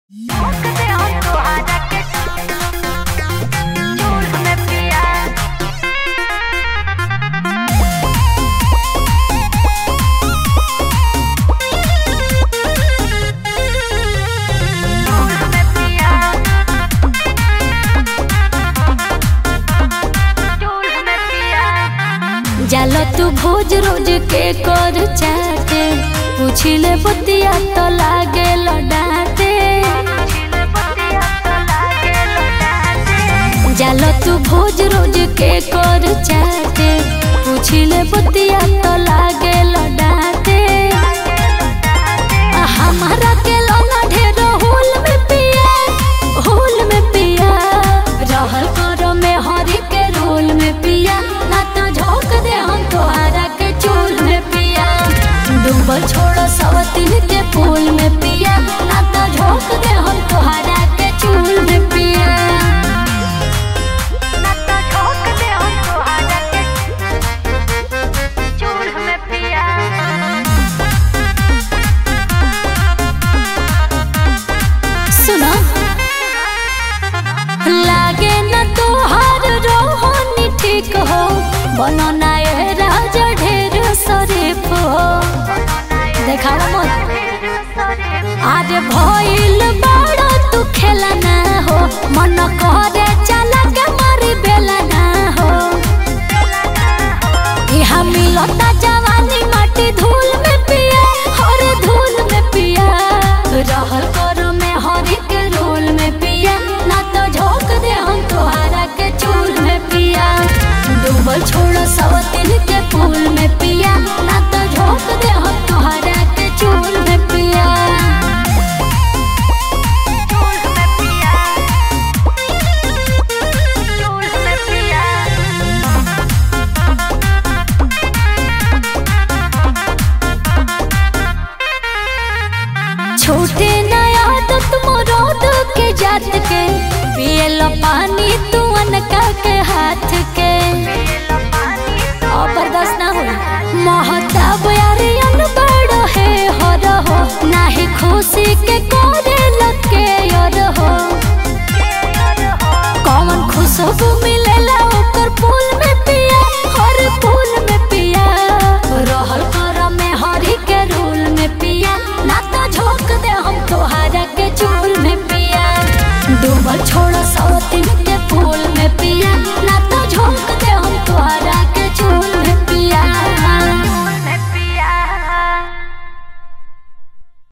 जाला तू भोज रोज के कर चाटे पूछिले बतिया तो लागे डांटे जाला तू भोज रोज के कर चाटे पूछिले बतिया तो लागे डांटे हमारा के लोना ढेर होल में पिया होल में पिया रहल करो में हरी के रोल में पिया ना तो झोंक दे हम तोहरा के चूल में पिया डूबल छोड़ो सवतिन के फूल में पिया ना तो झोंक दे हम तोहरा के चूल में पिया ना तो ठोक दे हम तोहरा के चूल्ह में पिया सुनो लागे न तोहार रोहनी ठीक हो बनो ना ये राजा ढेर शरीफ हो देखावा मत आज भइल बड़ा तू खेला ना हो मन करे चला के मारी बेला ना हो यहाँ मिलता जवानी माटी धूल में पिया हर धूल में पिया रहल करो में हरी के रोल में पिया ना तो झोंक दे हम तोहरा के चूल में पिया डूबल छोड़ो सवतिन के फूल में पिया ना तो झोंक दे हम तोहरा के चूल में पिया चूल्ह में पिया चूल्ह में पिया छोटे नया तो तुम रोद के जात के पियल पानी तू अनका के